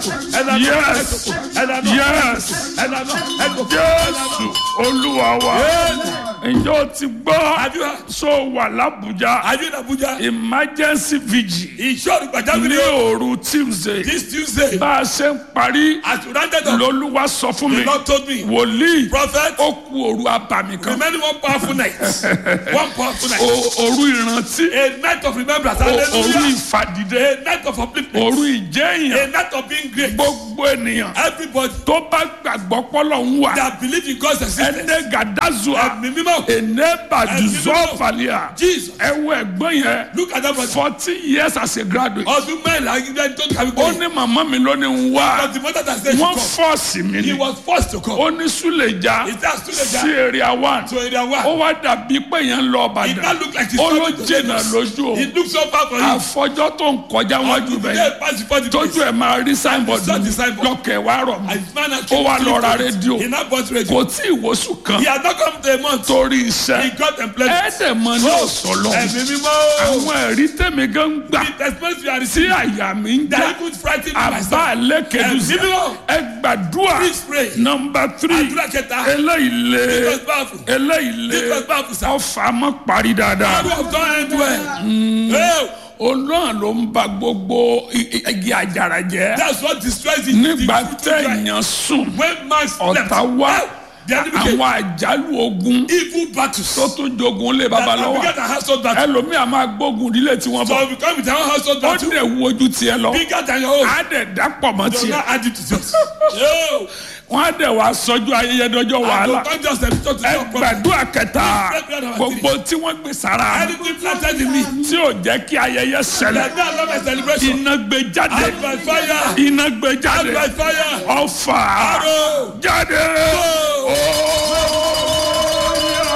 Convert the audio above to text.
yes yes jésù olúwa wa ǹjẹ́ o ti gbọ́ Have you heard? so wà lábújá Are you in Abuja? emergency vigil Ìṣòro ní pàjáwìrì òru tuesday this Tuesday bá a ṣe ń parí as you rounded up lolúwa sọ fún the mi Lord told me wòlíì prophet ó ku òru abàmì kan remaining one powerful night one powerful night O- òru ìrántí a night of remembrance o- òru hallelujah ìfàdìde a night of upliftment òru ìjẹyàn a night of being great gbogbo ènìyàn everybody tó bá gbàgbọ́ pọ́lọ̀ ń wà that believe in God's existence ẹnẹ gàdázùà ẹ̀mí mímọ́ ẹnẹ bàdùzọ́ fàlíà Jesus ẹwọ ẹgbọ́n yẹn look at that brother forty years as a graduate ọdún mẹ́rin ayélujára tó kàwé ó gbé ní màmá mi ló ní ń wá but the mother that said she wọ́n come fọ́ọ̀sì mi he ni was forced to come ó ní súlẹ̀já he said student sí area one to area ó one wá dàbí pé yẹn ń lọ it now ọ̀bàdàn look like he ó ló coming to jìnnà Lagos lójú o it look so far for him àfọjọ́ tó ń kọjá wájú until the bẹ́ẹ̀ day pass before the tójú place ẹ̀ máa rí signboard saw the signboard. lọ́kẹ̀ wá rọ̀ mọ́ and his man has ó wá lọ ra rédíò he now bought radio kò tí ì wosù kan he has not come to a month torí he iṣẹ́ got employment ẹ̀ẹ́dẹ̀mọ ní ọ̀sọ̀lọ́ ẹ̀mí mímọ́ àwọn ẹ̀rí tèmi gan ń gbà the experience you are tí receiving àyà mi ń já that even frighten me àbá myself lẹ́kẹ̀dùsí ẹ̀mí mímọ́ ẹ gbàdúrà please pray nọmba tírì àdúrà kẹta eléyìí lé it was powerful eléyìí lé it was powerful sir ọfà mọ́ parí dáadáa how do have done end well hey olóhàn ló ń ba gbogbo i- i- igi àjàrà jẹ́ that's what destroys the nígbà the fruit dry téèyàn sùn when man slept ọ̀tá wá hey, the enemy came àwọn àjálù ogun evil battles tó tún jogun lé that have babalọ́wọ́ bigger than household battle ẹlòmíà máa gbógun ìdílé tí wọ́n so bọ̀ if you come with your own household ó battle dẹ̀ wo ojú tiẹ̀ lọ bigger than your own á dẹ̀ dápọ̀ mọ́ do tiẹ̀ not add it to yours yo wọ́n á dẹ̀ wá sọ́jú ayẹyẹ dọ́jọ́ and wàhálà to come just a picture to ẹ your problem gbàdúrà kẹta Pray prayer number gbogbo tí wọ́n gbé sára anything planted in me tí ò jẹ́ kí ayẹyẹ ṣẹlẹ̀ that now love my celebration iná gbé jáde out by fire iná gbé out jáde by fire ọfà arrow